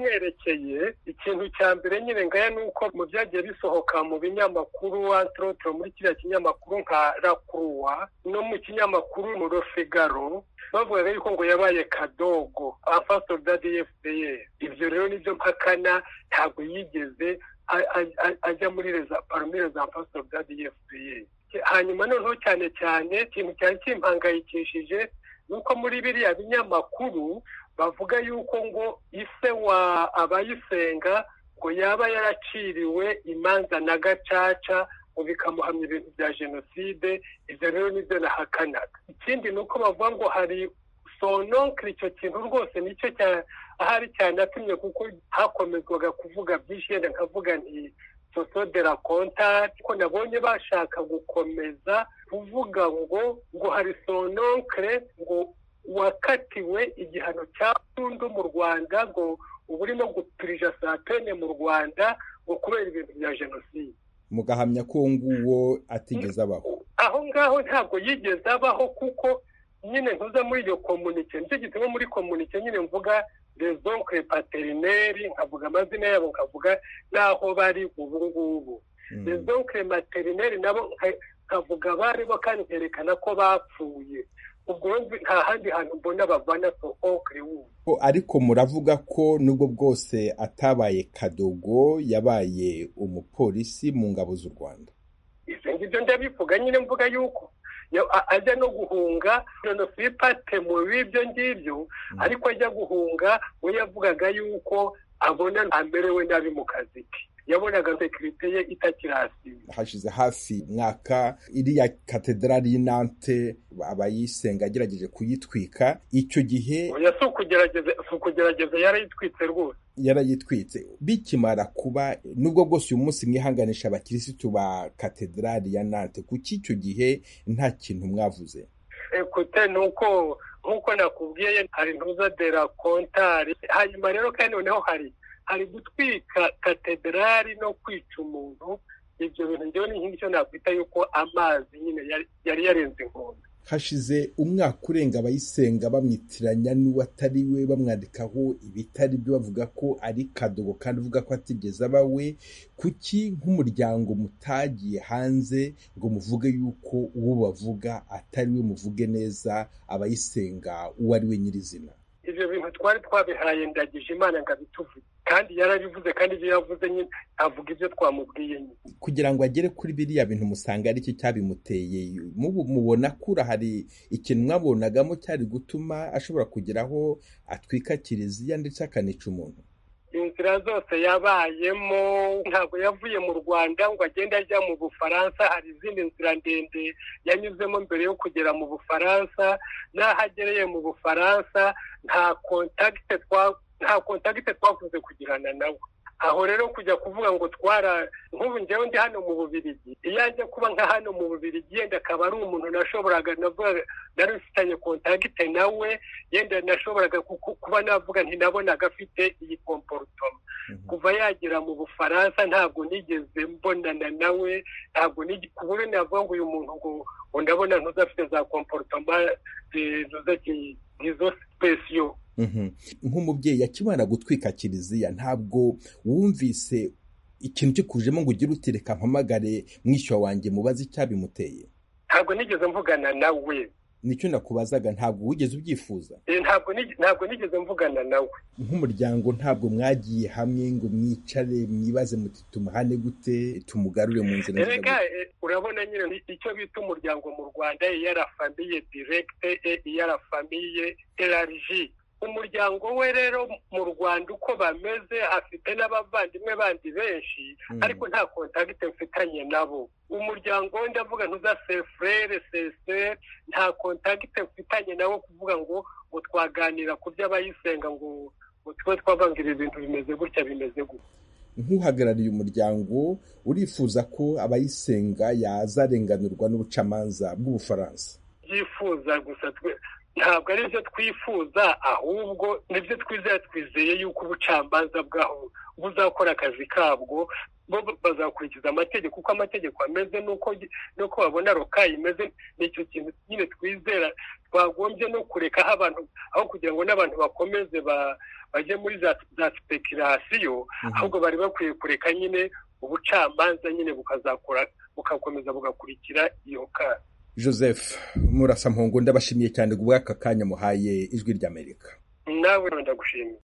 byerekeye ikintu cya mbere nyine ngaya ni uko mu byagiye bisohoka mu binyamakuru antorotiro muri kiriya kinyamakuru nka rakuruwa no mu kinyamakuru murofegaro bavugaga yuko ngo yabaye kadogo afasitoro dadi efupeyeri ibyo rero nibyo mpakana ntabwo yigeze ajya muri reza paromire za afasitoro dadi efupeyeri hanyuma noneho cyane cyane ikintu cyari kimpangayikishije ni uko muri biriya binyamakuru bavuga yuko ngo ise wa abayisenga ngo yaba yaraciriwe imanza na gacaca ngo bikamuhamya ibintu bya jenoside ibyo rero nibyo nahakanaga ikindi ni uko bavuga ngo hari sononkiri icyo kintu rwose nicyo ahari cyanatumye kuko hakomezwaga kuvuga byinshi yenda nkavuga nti soso de la kontari ko nabonye bashaka gukomeza kuvuga ngo ngo hari sononkere ngo wakatiwe igihano cya burundu mu rwanda ngo uba urimo gupirija saa pene mu rwanda ngo kubera ibintu bya jenoside mugahamya ko uwo nguwo atigeze abaho aho ngaho ntabwo yigeze abaho kuko nyine ntuza muri iyo komunike nicyo gituma muri komunike nyine mvuga rezonkwe paterineri nkavuga amazina yabo nkavuga n'aho bari ubu ngubu rezonkwe materineri nabo nkavuga baribo kandi nkerekana ko bapfuye ubwo nta handi hantu mbona bavana sohonkwe wubu ariko muravuga ko nubwo bwose atabaye kadogo yabaye umupolisi mu ngabo z'u rwanda ibyo ngibyo ndabivuga nyine mvuga yuko ajya no guhunga jenosipate mu b'ibyo ngibyo ariko ajya guhunga we yavugaga yuko abona amerewe nabi mu kazi ke yabonaga sekirite ye itakirasiba hashize hafi mwaka iriya katedrali y'inante abayisenga agerageje kuyitwika icyo gihe si ukugerageza yarayitwitse rwose yarayitwitse bikimara kuba nubwo bwose uyu munsi mwihanganisha abakirisitu ba katedrali ya nante kuki icyo gihe nta kintu mwavuze ekute ni uko nk'uko nakubwiye hari ntuza de la kontari hanyuma rero kandi noneho hari hari gutwika katedrali no kwica umuntu ibyo bintu ngewe ni nk'icyo nakwita yuko amazi nyine yari yarenze inkombe hashize umwaka urenga abayisenga bamwitiranya n'uwo atari we bamwandikaho ibitari byo bavuga ko ari kadogo kandi uvuga ko atigeze aba we kuki nk'umuryango mutagiye hanze ngo muvuge yuko uwo bavuga atari we muvuge neza abayisenga uwo ari we nyirizina ibyo bintu twari twabihaye ndagije imana ngo abituvuge kandi yarabivuze kandi ibyo yavuze nyine avuga ibyo twamubwiye nyine kugira ngo agere kuri biriya bintu musanga ari cyo cyabimuteye mubona kura hari ikintu mwabonagamo cyari gutuma ashobora kugeraho atwika kiliziya ndetse akanica umuntu inzira zose yabayemo ntabwo yavuye mu rwanda ngo agende ajya mu bufaransa hari izindi nzira ndende yanyuzemo mbere yo kugera mu bufaransa n'aho agereye mu bufaransa nta kontakite twa nta kontagite twakunze kugirana nawe aho rero kujya kuvuga ngo twara nk'ubu njyewe ndi hano mu bubirigi iyo ajya kuba nka hano mu bubirigi yenda akaba ari umuntu nashoboraga nari ufitanye kontagite nawe yenda nashoboraga kuba navuga ntinabonaga afite iyi komporutoma kuva yagera mu bufaransa ntabwo nigeze mbonana nawe ntabwo ku buryo navuga ngo uyu muntu ngo ndabona ntuzafite za komporutoma izo sipesiyo nk'umubyeyi akimara gutwika kiliziya ntabwo wumvise ikintu kikujemo ngo ugire uti reka mpamagare mwishyuwa wanjye mubaze icyabimuteye ntabwo nigeze mvugana nawe nicyo nakubazaga ntabwo wigeze ubyifuza ntabwo nigeze mvugana nawe nk'umuryango ntabwo mwagiye hamwe ngo mwicare mwibaze muti tumuhane gute tumugarure mu nzira reka urabona nyine icyo bita umuryango mu rwanda iyara famiye direkite iyara famiye erariji umuryango we rero mu rwanda uko bameze afite n'abavandimwe bandi benshi ariko nta kontagite mfitanye nabo umuryango we ndavuga ntuza sefurere sese nta kontagite mfitanye nabo kuvuga ngo ngo twaganira ku byo abayisenga ngo ngo tube twavangira ibintu bimeze gutya bimeze gutya nk'uhagarariye umuryango urifuza ko abayisenga yazarenganurwa n'ubucamanza bw'ubufaransa byifuza gusa ntabwo ari byo twifuza ahubwo nibyo twizeye twizeye yuko ubucamanza bwaho buzakora akazi kabwo bo bazakurikiza amategeko uko amategeko ameze n'uko nuko babona rokayi imeze ni icyo kintu nyine twizera twagombye no kureka aho abantu aho kugira ngo n'abantu bakomeze bajye muri za sipekirasiyo ahubwo bari bakwiye kureka nyine ubucamanza nyine bukazakora bukakomeza bugakurikira iyo kazi joseph murasa mpungu ndabashimiye cyane ubwaka kanya muhaye ijwi ry'amerika nawe ndagushimiye